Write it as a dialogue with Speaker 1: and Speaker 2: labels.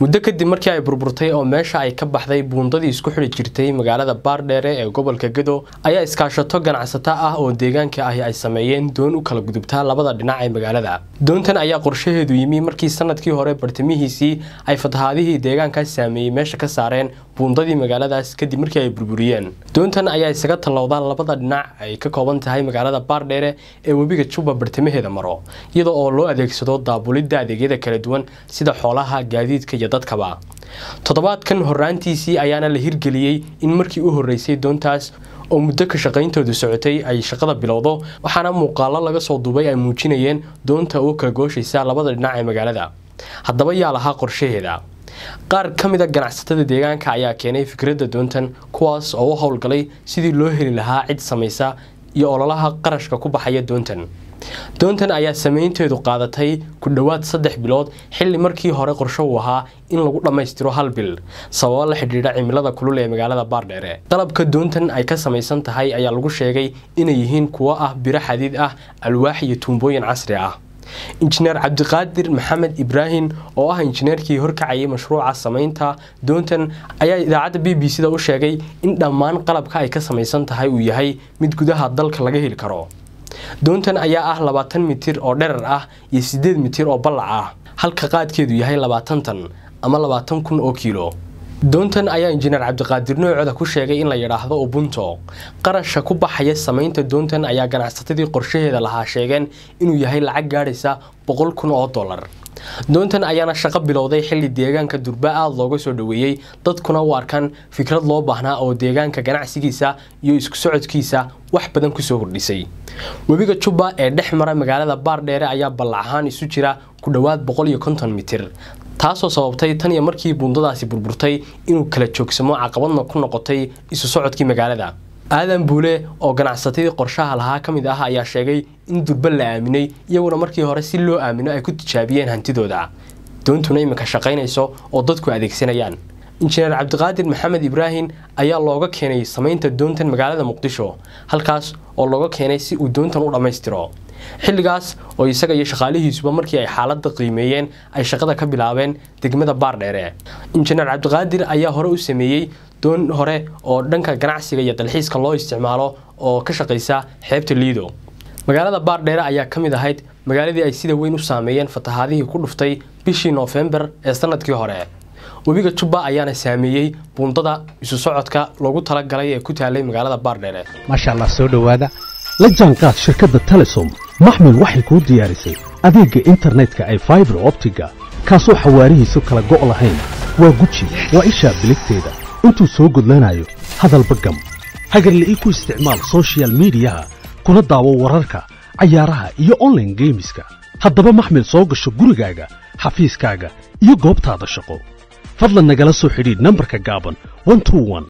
Speaker 1: muddo kadib markii ay burburtay oo meesha ay ka baxday buundadii isku xidhi jirtay magaalada baardheere ee gobolka gedo ayaa iskaashato ganacsato ah oo deegaanka ahi ay sameeyeen doon u kala gudubtaa labada dhinac ee magaalada doontan ayaa qorshaheedu yimi markii sanadkii hore bartamihiisii ay fatahaadihii deegaankaas saameeyey meesha ka saareen buundadii magaaladaas kadib markii ay burburiyeen doontan ayaa isaga tallowdaan labada dhinac ay ka kooban tahay magaalada baardheere ee webiga juba bartamaheeda maro iyadoo oo loo adeegsado daabulidda adeegyada kala duwan sida xoolaha gaadiidka iyo dadkaba toddobaadkan horaantiisii ayaana la hirgeliyey in markii u horreysay doontaas oo muddo ka shaqayntoodu socotay ay shaqada bilowdo waxaana muuqaalo laga soo duubay ay muujinayeen doonta oo kala gooshaysa labada dhinac ee magaalada haddaba yaa lahaa qorshaheeda qaar ka mid a ganacsatada deegaanka ayaa keenay fikradda doontan kuwaas oo u howlgalay sidii loo heli lahaa cid samaysa iyo ololaha qarashka ku baxaya doontan doontan ayaa samaynteedu qaadatay ku dhowaad saddex bilood xilli markii hore qorsho uu ahaa in lagu dhammaystiro hal bil sababo la xidhiidha cimilada kulul ee magaalada baardheere qalabka doontan ay ka samaysan tahay ayaa lagu sheegay inay yihiin kuwo ah biro xadiid ah alwaax iyo tuumbooyin casri ah injineer cabdiqaadir maxamed ibraahim oo ah injineerkii horkacayay mashruuca samaynta doontan ayaa idaacadda b b c da u sheegay in dhammaan qalabka ay ka samaysan tahay uu yahay mid gudaha dalka laga heli karo doontan ayaa ah labaatan mitir oo dherar ah iyo siddeed mitir oo ballac ah halka qaadkeedu yahay labaatan tan ama labaatan kun oo kiilo doontan ayaa injineer cabdiqaadir noocooda ku sheegay in la yidhaahdo ubunto qarasha ku baxaya samaynta doontan ayaa ganacsatadii qorshaheeda lahaa sheegeen inuu yahay lacag gaadhaysa boqol kun oo dollar doontan ayaana shaqo bilowday xilli deegaanka durba aada looga soo dhoweeyey dadkuna u arkaan fikrad loo baahnaa oo deegaanka ganacsigiisa iyo isku socodkiisa wax badan kusoo kordhisay webiga jubba ee dhex mara magaalada baardheere ayaa ballac ahaan isu jira ku dhowaad boqol iyo konton mitir taasoo sababtay tan iyo markii buundadaasi burburtay inuu kala joogsamo caqabadna ku noqotay isu socodkii magaalada aadan buule oo ganacsatadii qorshaha lahaa ka mid ah ayaa sheegay in durba la aaminay iyaguna markii hore si loo aamino ay ku tijaabiyeen hantidooda doontuna iminka shaqaynayso oo dadku adeegsanayaan injineer cabdiqaadir maxamed ibraahim ayaa looga keenay samaynta doontan magaalada muqdisho halkaas oo looga keenay si uu doontan u dhammaystiro xilligaas oo isaga iyo shaqaalihiisuba markii ay xaaladda qiimeeyeen ay shaqada ka bilaabeen degmada baardheere injineer cabdiqaadir ayaa hore u sameeyey doon hore oo dhanka ganacsiga iyo dalxiiska loo isticmaalo oo ka shaqaysa xeebta liido magaalada baardheere ayaa ka mid ahayd magaaladii ay sida weyn u saameeyeen fatahaadihii ku dhuftay bishii noofembar ee sanadkii hore webiga jubba ayaana saameeyey buundada isu socodka loogu talagalay ee ku taalay magaalada baardheere
Speaker 2: maasha allah soo dhowaada la jaanqaad shirkadda telesom maxmil waxay kuu diyaarisay adeegga internetka ay faibar optiga kaasoo xawaarihiisu kala go' lahayn waa guji waa ishaa biligteeda intuu soo gudlanayo hadalba gam hagarla ii ku isticmaal sochial midiyaha kuna daawo wararka cayaaraha iyo onlaine geemiska haddaba maxmil soo gasho gurigaaga xafiiskaaga iyo goobtaada shaqo fadlan nagala soo xidhiidh nambarka gaaban